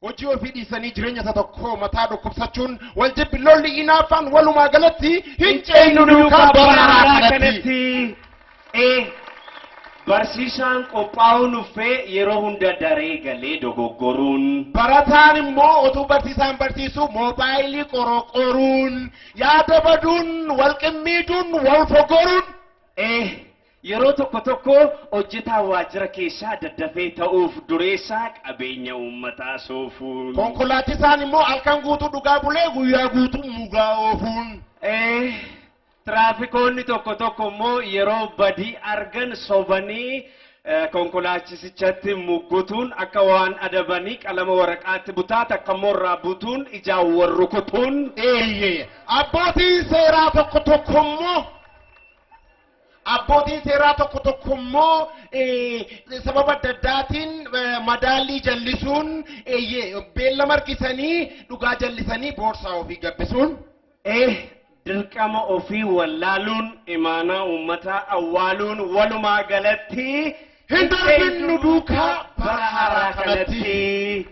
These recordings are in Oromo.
hojii ofii dhiisanii jireenya isa tokko mataa dhukkubsachuun wal jibbi lolli inaafaan walumaa galatti hin ceenyu duukaa baraaraa kanatti. Ee, barsiisaan qophaa'uu nuffee yeroo hunda daree galee dogoggoruun. Barataan immoo otuu barsiisaan barsiisu moobaayilii qoroqoruun yaada baduun wal qimmiituun wal fogoruun. Ee, yeroo tokko tokko hojjetaa waajjira keessaa daddafee ta'uuf dureessaa qabeenya uummataa soofuun. Konkolaachisaan immoo halkan guutuu dhugaa bulee guyyaa guutuu mugaa oofuun. Ee, tiraafikoonni tokko tokko immoo yeroo badii argan sobanii eh, konkolaachisichatti muggutuun akka waan adabanii qalama waraqaatti butaa takka immoo irraa butuun ijaan wal rukutuun. Eeyyee abbootiin seeraa tokko tokko immoo abbootiin seeraa tokko tokko immoo eh, sababa adda addaatiin eh, madaallii jallisuun eeyyee beellama harkisanii dhugaa jallisanii boorsaa ofii gabbisuun. Eh, dirqama ofii wallaaluun imaanaa uummataa awwaaluun walumaa galatti Hin darbinnu duukaa bara haaraa kanatti.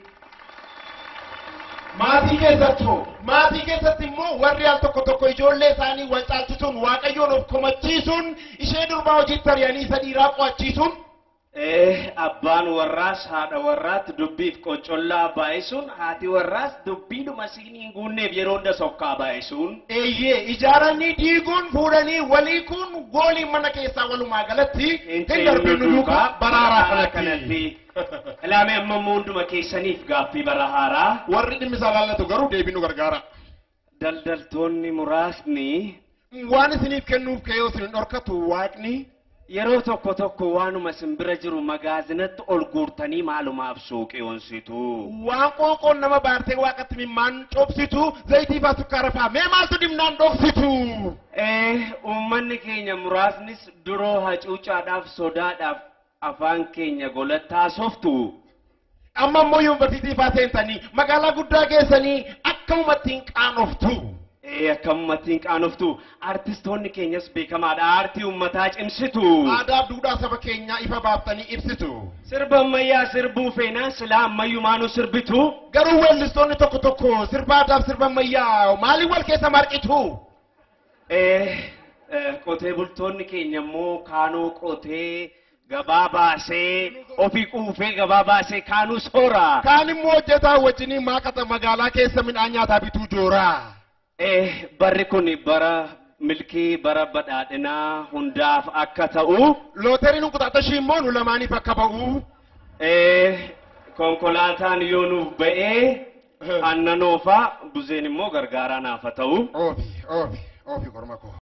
Maatii keessattuu maatii keessatti immoo warri al tokko tokko ijoollee isaanii wal caalchisuun waaqayyoon of komachiisuun ishee durbaa hojiitti ari'anii isa dhiiraa qo'achiisuun Eh, abbaan warraas haadha warraatti dubbiif qoncollaa baay'isuun haati warraas dubbiidhuma siinii hin guunneef yeroo hunda sokkaa baay'isuun. eeyyee ijaaranii diiguun fuudhanii walii kun goolii mana keessaa walumaa galatti hin darbinnu duukaa bara haaraa kanatti. Ilaamee amma immoo hunduma keessaniif gaaffii bara haaraa. Warri dhimmi isaa laallatu garuu deebii nu gargaara. Daldaltoonni muraasni Waan isiniif kennuuf ka'ee isin dhorkatu waaqni yeroo tokko tokko waanuma isin bira jiru magaazinatti ol guurtanii maalumaaf suuqii onsitu. waan qoonqoon nama baartee waaqatti mimmaan cobsitu zayitii faa sukkaara faa mee maaltu dhimnaan dhoksitu. Eh, uummanni keenya muraasnis duroo hacuucaadhaaf sodaadhaaf afaan keenya golattaa softu. Amma immoo yuunivarsiitii faa seentanii magaalaa guddaa geessanii akkamumatti hin qaanoftu. Eh, akkamumattiin qaanoftu artistoonni keenyas beekamaadha aartii uummataa cimsitu. Aadaa fi duudhaa saba keenyaa ifa baaftanii ibsitu. Sirba ammayyaa sirbuu feenaan silaa ammayyumaanuu sirbitu. Garuu weellistoonni tokko tokko sirba aadaa fi sirba ammayyaa maaliin wal keessa marqitu? Eh, eh, qotee bultoonni keenya immoo kaanuu qotee gabaa baasee ofii quufee gabaa baasee kaanuu soora. Kaan immoo hojjetaa wajjinii maaqata magaalaa keessa midhaan nyaataa bituu jooraa. Eh, barri kun bara milkii bara badhaadhinaa hundaaf akka ta'u. Looteriin kutaatashii immoo nu lamaaniif akka ba'u. Eh, konkolaataan yoo nuuf ba'ee annanoofaa buzeen immoo gargaaraa naaf haa ta'u. Oofi, oofi, oofi korma koo.